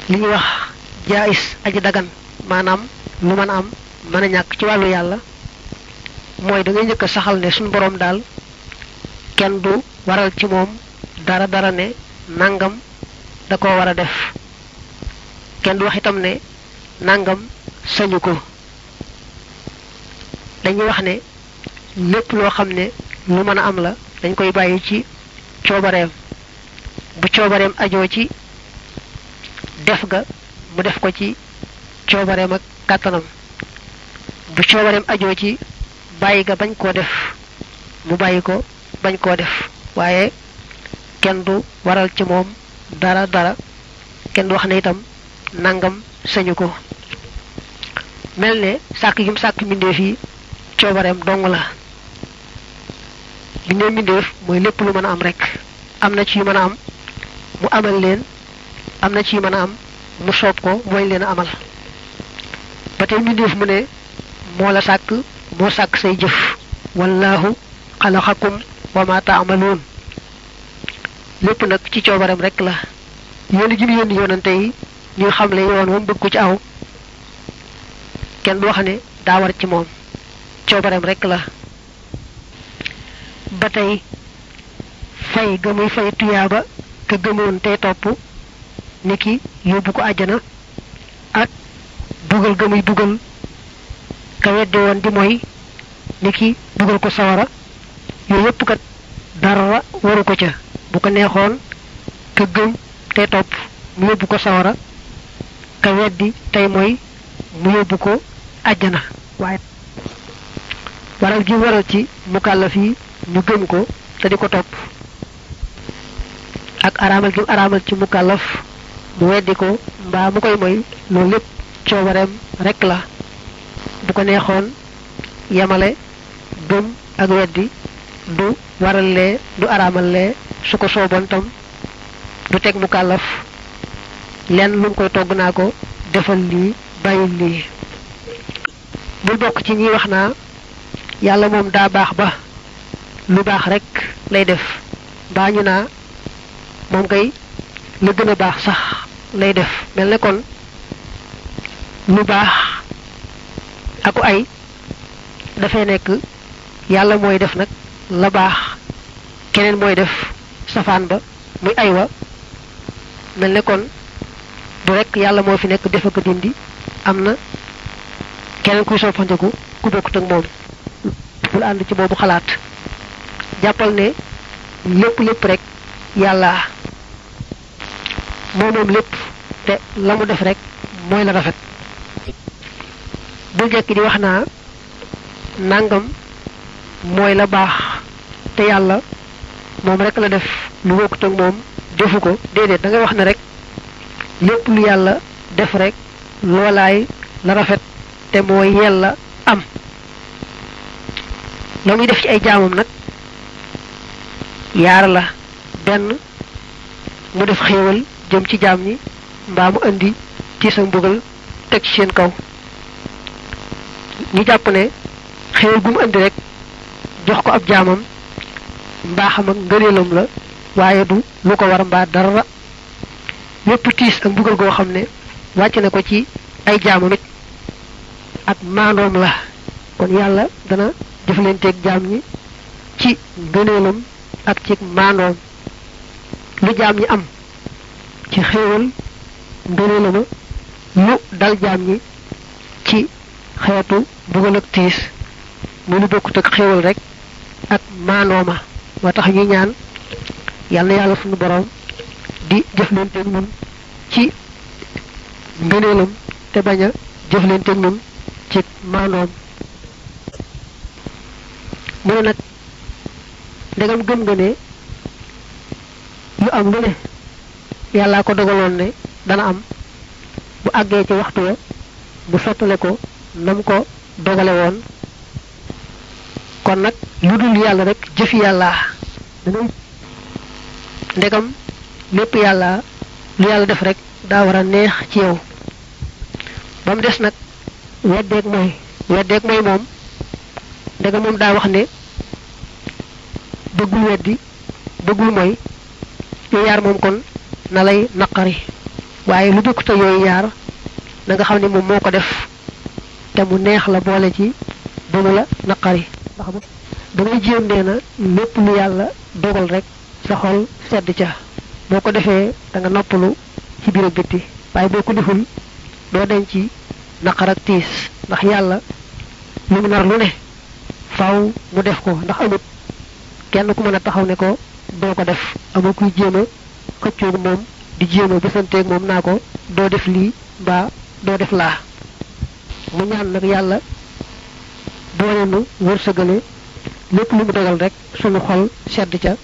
li ñuy wax jaayis aji dagan maanaam lu mën a am mën a ñàkk ci wàllu yàlla mooy da ngay njëkk a saxal ne suñu boroom daal kenn du waral ci moom dara dara ne nangam da ko war a def kenn du wax itam ne nangam sañu ko dañuy wax ne lépp loo xam ne lu mën a am la dañ koy bàyyi ci coobareem bu coobareem ajoo ci def ga mu def ko ci coobareem ak kàttanam bu coobareem ajoo ci bàyyi ga bañ koo def mu bàyyi ko bañ koo def waaye kenn du waral ci moom dara dara kenn du wax ne itam nangam sañu ko mel ne sàkk gi mu sàkk mbindeef yi coobareem dong la bindee mbindeef mooy lépp lu mën a am rek am na ci yu mën a am mu amal leen am na ci yu mën a am mu soob ko mooy leen a amal ba tey mbindeef mu ne moo la sàkk moo sàkk say jëf wallahu xalaxakum wa ma taamaluun lépp nag ci coobareem rek la yónni gi mu yónni yonante yi ñuy xamle yoon moom bëgg ko ci aw kenn du wax ne daa war ci moom coobareem rek la ba tey fay ga muy fay tuyaaba ka gëmoon tey topp ni ki yóbbu ko àjjana ak bugal ga muy bugal ka weddi woon di mooy ni ki bugal ko sawara yooyu yépp kat dara waru ko ca bu ko neexoon ka gëm tey topp mu yóbbu ko sawara ka weddi tey mooy mu yóbbu ko àjjana waaye waral gi waral ci mukallaf yi ñu gëm ko te di ko topp ak araamal gi araamal ci mukallaf mu weddi ko mbaa mu koy moy loolu lépp coobareem rek la bu ko neexoon yemale gëm ak weddi du waral lee du araamal lee su ko sooboon tam du teg mukallaf lenn lu mu koy togg naa ko defal lii bàyyil lii bul bokk ci ñi wax naa yàlla moom daa baax ba lu baax rek lay def mbaa ñu naa moom kay la gën a baax sax lay def mel ne kon lu baax aku ay dafay nekk yàlla mooy def nag la baax keneen mooy def safaan ba muy ay wa mel ne kon du rek yàlla moo fi nekk def ak dindi am na keneen kuy soppandiku ku bokkut ak moom bul ànd ci boobu xalaat jàppal ne lépp lépp rek yàlla moo moom lépp te la mu def rek mooy la rafet bul jekki di wax naa nangam mooy la baax te yàlla moom rek la def lu bokkut ak moom defu ko déedéet da ngay wax ne rek lépp lu yàlla def rek loolaay la rafet te mooy yàlla am la muy def ci ay jaamam nag yaar la benn mu def xéewal jëm ci jaam ñi mbaa mu indi ci sa mbugal teg ci seen kaw ñu jàpp ne xéewal gu mu indi rek jox ko ab jaamam mbaaxam ak ngëneelam la waaye du lu ko war mbaa dara lépp tiis ak mbugal goo xam ne wàcc na ko ci ay jaamam it ak maandoom la kon yàlla dana jëflanteeg jaam ñi ci ngëneelam ak ci maandoom lu jaam ñi am ci xéewal ngëneelama lu dal jaam ñi ci xeetu mbugal ak tiis mu lu bokkut ak xéewal rek ak maandooma moo tax ñuy ñaan yàlla na yàlla suñu borom di jëflanteeg ñun ci ngëneelam te bañ a jëflanteeg ñun ci maandoom mu ne nag ndegam gëm nga ne lu am lu ne yàllaa ko dogaloon ne dana am bu àggee ci waxtu wa bu sottale ko nam ko dogale woon kon nag lu dul yàlla rek jëfi yàlla dangay ndegam lépp yàlla lu yàlla def rek daa war a neex ci yow ba mu des nag weddeeg mooy weddeeg mooy moom ndegam moom daa wax ne bëggul weddi bëggul mooy yu yaar moom kon na lay naqari waaye lu bokkute yooyu yaar na nga xam ne moom moo ko def te mu neex la boole ci ba mu la naqari ndax ba ngay jéem nee na lépp lu yàlla dogal rek sa xol sedd ca boo ko defee da nga noppalu ci biir ak bitti waaye boo ko deful doo denc ci naqar ak tiis ndax yàlla lu mu nar lu ne faaw mu def ko ndax amut kenn ku mën a taxaw ne ko doo ko def amul kuy jéem a xëccoog moom di jéem a bësanteeg moom naa ko doo def lii mbaa doo def laa mu ñaan nag yàlla boole nu wërsëgale lépp lu mu dogal rek sunu xol sedd ca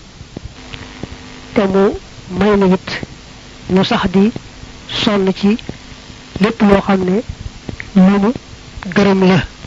te mu may na it ñu sax di sonn ci lépp loo xam ne lu mu gërëm la